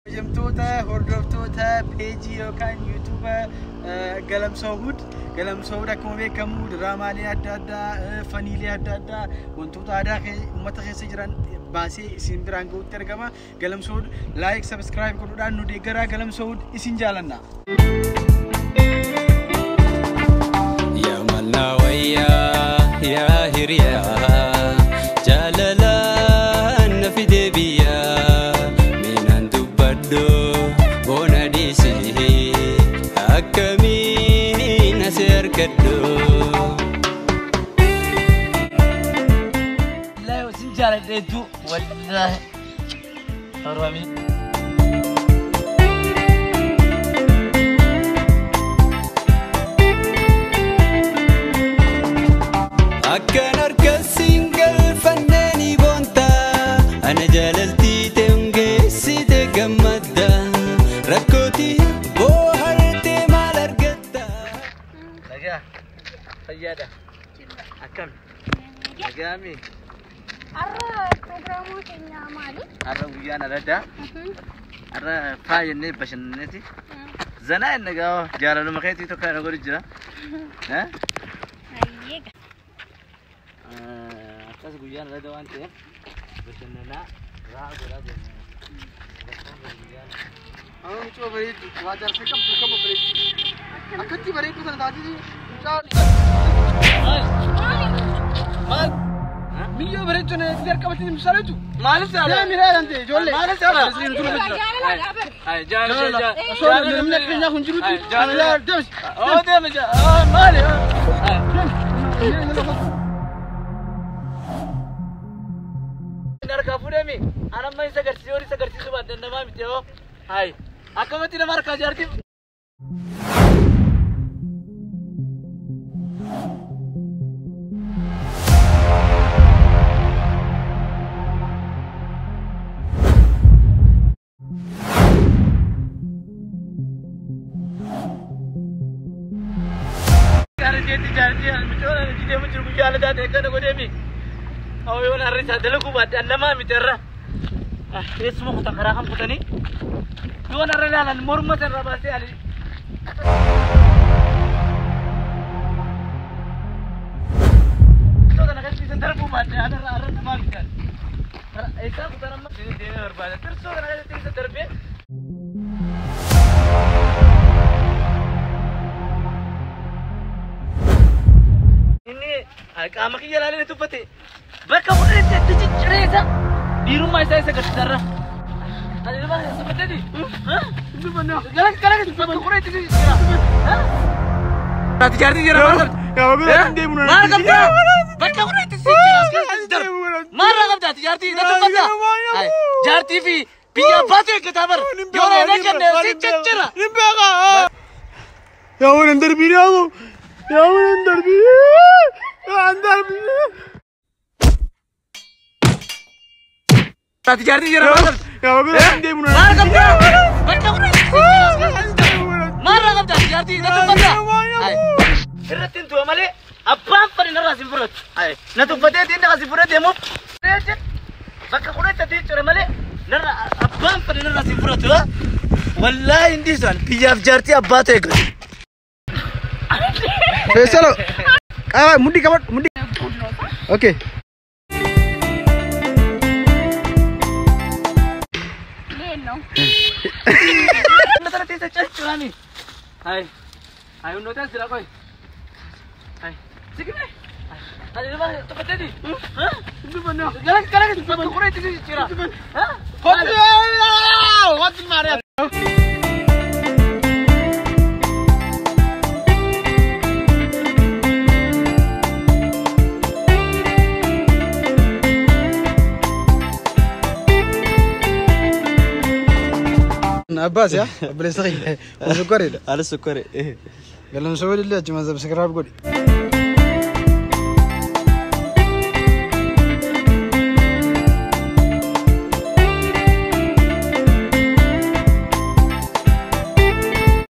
Hojjamtoota hordoftoota peejii yookaan yuutuuba Galamsoo Hud. Galamsoo Hud akkuma beekamu diraamaalee adda addaa, faniilee adda addaa, wantoota aadaa uummata keessa jiran baasee isin biraan gahuutti argama. Galamsoo Hud laayik, sabskiraayib godhuudhaan nu deeggaraa Galamsoo Hud isin jaalanna. Yaa mallaa wayyaa yaa hiriyaa jaalalaan na fide biyyaa miinaan dubbadhu boona dhiisee akkamiin asi argadhu. Wallahi isin jaaladheetu wallahi. Oromii. Akkan harkasiin galfanneeni boonta ana jaalaltii ta'e hungeessite gammadda rakkootii boohartee maal argatta. Nagaa. Fayyaadha. Akkam. Nagaami. Har'a pirogiraamoo keenya maali? Har'a guyyaan aladdaa. Har'a faayannee bashannanneeti. Zanaa inni gaa jaalaluma keetii tokko kana godhu jira. Eh? Hayyee Akkas guyyaan aladda waan ta'eef bashannanaa raa godhaa jenna. Amma mucoo bareeddu waa jaarsa qabdu kama bareeddu. Akkatti bareeddu sana taatee Maal? Biyyoo bareeddu sana itti qabatanii misaaletu. Maaliif Deemi saala? miidhaa kan ta'e ijoollee. Maaliif saala? jaalala bara. Ay, jaalala, Jaalala. jaalala. Osoo namni akka keenyaa kun jirutti. Ay, jaalala. Deemsi. Oh, deemi jaalala. Ah, maali? Ah. Inni harkaa fuudhemi. Ana amma isa agarsiisuu yoo isa agarsiisuu baaddan namaa miti yoo. Hayi. Akkamatti nama harkaa jaarti? Jaarjeetti jaarjee micoona jidee mucur guyyaa aladaa ta'e kana godheemi. Hawwa yoo narra isaa dalaguu baaddan namaa miti irra. Eessuma kutan karaa kan kutanii. Yoo narra ilaalan morma sanarra baasee ali. Iddoo kana keessatti darbuu baadde adarra arra namaa miti. Eessaa kutan amma deemee barbaada. Tirsoo kana keessatti isa darbee. Inni qaama kiyya ilaalee ni tuffate. Bakka fudhate itti ciccireessa. Dhiirummaa isaa isa gaddisarra. Ani nama tuffatee Galas galas bakka fudhate itti ciccireessa. Ati jaartii jira maal qabdi? Yaa bira hin deemu Maal qabda? Bakka fudhate itti ciccireessa. Maal qabda ati jaartii na tuffata? Ay, Jaartii fi biyya abbaatu eeggataa bara. Yoo na kenne si ciccira. Hin beekaa. Yaa waan hin darbiin yaa Yaa waan hin darbiin. Yaa hin darbiin. Ati jaartii jira maal qabdi? Yaa bira hin deemu Maal qabda? Bakka fudhate itti ciccireessa. Maarraa qabda jaartii na tuffata. Irratti hin tu'a malee abbaan fadhi narraa si fudhatu. Na tuffatee tiin dhaqa si fudhate immoo bakka fudhate tii cire malee narra abbaan fadhi narraa si fudhatu. Wallaahi hin dhiisan biyyaaf jaartii abbaatu eeggatu. Feesalo. Qaba mudhii qabadhu mudhii. Okay. Leelloo. Inni sana teessa calciraami. Hai. Hai hundoota as jira qoy. Hai. Sikime. Ani nama tuffateeti. Dubbannoo. Galas galas bakka fudhate tii jira. Kotti. Kotti maariyaa. Abbaas yaa obboleessa kiyya. Kun sukkareedha. Haala sukkaare. Galamsoo illee achuma sabskiraayib godhi.